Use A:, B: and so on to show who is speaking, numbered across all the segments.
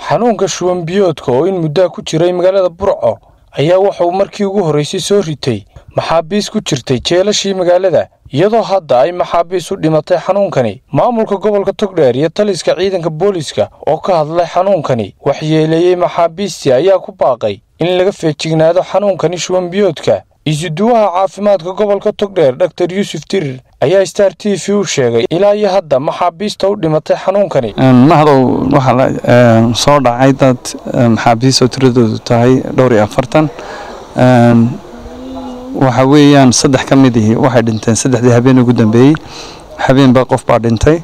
A: xanuunka shuban biyoodka oo in muddaa ku jiray magaalada burco ayaa wuxuu markii ugu horraysay soo ritay maxaabiis ku jirtay jeelashii magaalada iyadoo hadda ay maxaabiis u dhimatay xanuunkani maamulka gobolka togdheer iyo taliska ciidanka booliiska oo ka hadlay xanuunkani waxyeeleeyey maxaabiistii ayaa ku baaqay in laga feejignaado xanuunkani shuban biyoodka isuduwaha caafimaadka gobolka togdheer dhaktar yuusuf dirir ayaa star t v u sheegay ilaa iyo hadda maxaabiista u dhimatay xanuunkani
B: mahdow waxaa soo dhacay dad maxaabiis oo tiradoodu tahay dhowr iyo afartan waxa weeyaan saddex ka mid ihi waxay dhinteen saddexdii habeen ugu dambeeyey habeenba qof baa dhintay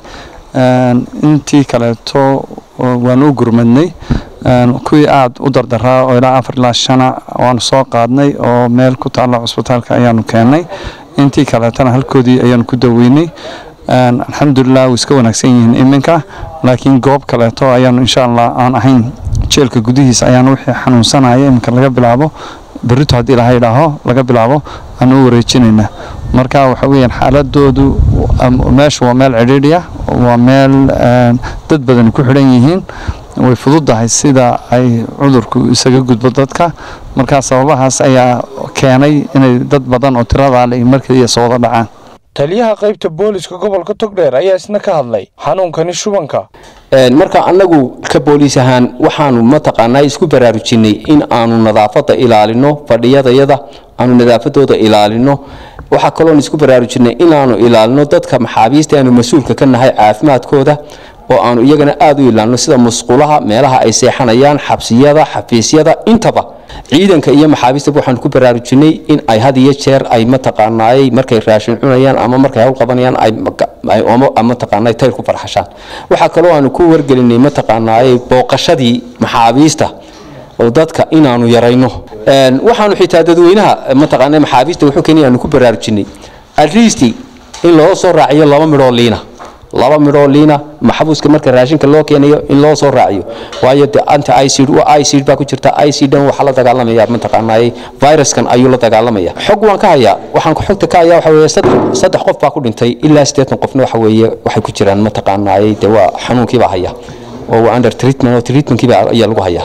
B: intii kaleeto waanu u gurmadnay kuwii aada u dardaraa oo ilaa afar ilaa shana waanu soo qaadnay oo meel ku taalla cusbitaalka ayaanu keennay intii kaleetona halkoodii ayaanu ku daweynay alxamdulilah way iska wanaagsan yihiin iminka laakiin goob kaleeto ayaanu insha allah aan ahayn jeelka gudihiisa ayaanu wixii xanuunsanaya iminka laga bilaabo berrito haddii ilaha idhaaho laga bilaabo aanu u wareejinaynaa marka waxa weyaan xaaladoodu meeshu waa meel cidhiidhi ah waa meel dad badani ku xidhan yihiin way fududahay sida ay cudurku isaga gudbo dadka markaa sababahaas ayaa keenay inay dad badan oo tiradaa le markaliya soo wada dhacaan
A: taliyaha qaybta booliiska gobolka togdheer ayaa isna ka hadlay xanuunkani shubanka
C: marka annagu ka booliis ahaan waxaanu mataqaanaa isku baraarujinay in aanu nadaafadda ilaalino fadhiyadayada aanu nadaafadooda ilaalino waxaa kaloon isku baraarujinay inaanu ilaalino dadka maxaabiista aanu mas-uulka ka nahay caafimaadkooda oo aanu iyagana aada u ilaalino sida musqulaha meelaha ay seexanayaan xabsiyada xafiisyada intaba ciidanka iyo maxaabiistaba waxaanu ku baraarujinay in ay had iyo jeer ay mataqaanaay markay raashin cunayaan ama markay hawl qabanayaan ay mataqaanaa tayr ku farxashaan waxaa kaloo aanu ku wargelinay mataqaanaay booqashadii maxaabiista oo dadka inaanu yarayno waxaanu xitaa dadweynaha mataqaana maxaabiista wuxuu keenay aanu ku baraarujinay at least in loo soo raaciyo laba midhoo liina laba midhoo liina maxbuuska marka raashinka loo keenayo in loo soo raaciyo waayo de anta icid icid baa ku jirta icidan waxaa la dagaalamaya mataqaanaaye viruskan ayuu la dagaalamaya xog waan ka hayaa waxaan xogta ka hayaa waxa weeye saddex qof baa ku dhintay ilaa siddeetan qofna waxa weeye waxay ku jiraan mataqaanaaye de waa xanuunkiibaa haya oo waa under treatment oo treatmentkiiba ayaa lagu hayaa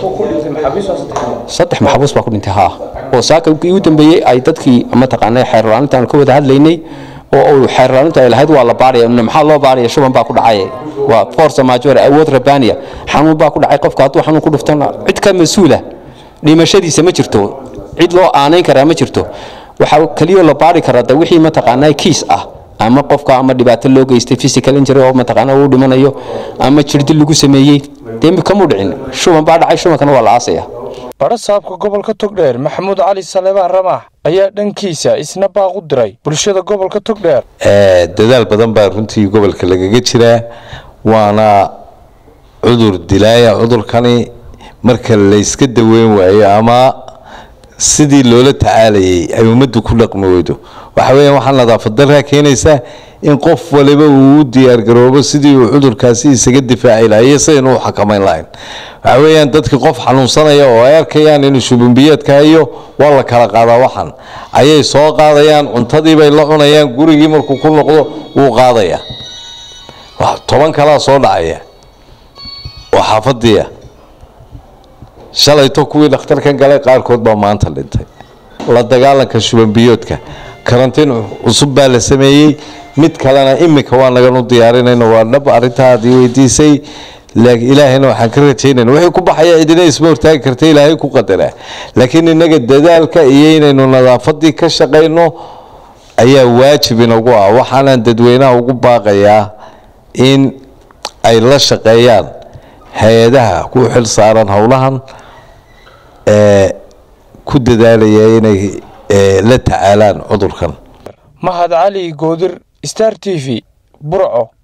C: saddex maxbuus baa ku dhintay haa oo saaka ugu dambeeyey ay dadkii mataqaanaa xeerlaaninta aanu ka wada hadlaynay oo xeerlaaninta ay lahayd waa la baaraya maxaa loo baaraya shuban baa ku dhacay waa force major awood rabbaaniya xanuun baa ku dhacay qofka hadduu xanuun ku dhuftana cid ka mas-uula dhimashadiisa ma jirto cid loo aanayn karaa ma jirto waxaa keliya la baari karaa de wixii mataqaanaa kiis ah ama qofka ama dhibaato loo geystay physical injury oo mataqaanaa uu dhimanayo ama jirdi lagu sameeyey dee kamuu dhicin shuban baa dhacay shubankana waa la aasaya
A: badha saabka gobolka togdheer maxamuud cali saleebaan ramaax ayaa dhankiisa isna baaq u diray bulshada gobolka togdheer
D: dadaal badan baa runtii gobolka lagaga jiraa waana cudur dilaaya cudurkani marka layska daweyn waayo ama sidii loola tacaalayay ay ummaddu ku dhaqmi weydo waxa weeyaan waxaa nadaafad dalkaa keenaysaa in qof waliba uu u diyaargaroobo sidii uu cudurkaasi isaga difaaci lahaa iyo sidaynu u xakamayn lahayn waxa weeyaan dadkii qof xanuunsanaya oo ay arkayaan inuu shubinbiyeedka hayo waa la kala qaadaa waxan ayay soo qaadayaan cuntadii bay la cunayaan gurigii markuu ku noqdo wuu qaadayaa toban kalaa soo dhacaya oo xaafadiia shalayto kuwii dhakhtarkan galay qaarkood baa maanta dhintay la dagaalanka shubanbiyoodka karantiin cusub baa la sameeyey mid kalena iminka waa nagan u diyaarinayna waa dhab arrintaa aad ii weydiisay ilaahayna waxaan ka rajaynayna wixii ku baxaya cidina isma hortaagi karta ilaahay ku qadaraa laakiin innaga dadaalka iyo inaynu nadaafadii ka shaqayno ayaa waajib inagu ah waxaanaan dadweynaha ugu baaqayaa in ay la shaqeeyaan hay-adaha ku xil saaran howlahan ee ku dadaalaya inay la tacaalaan cudurkan
A: mahad cali goodir star t v burco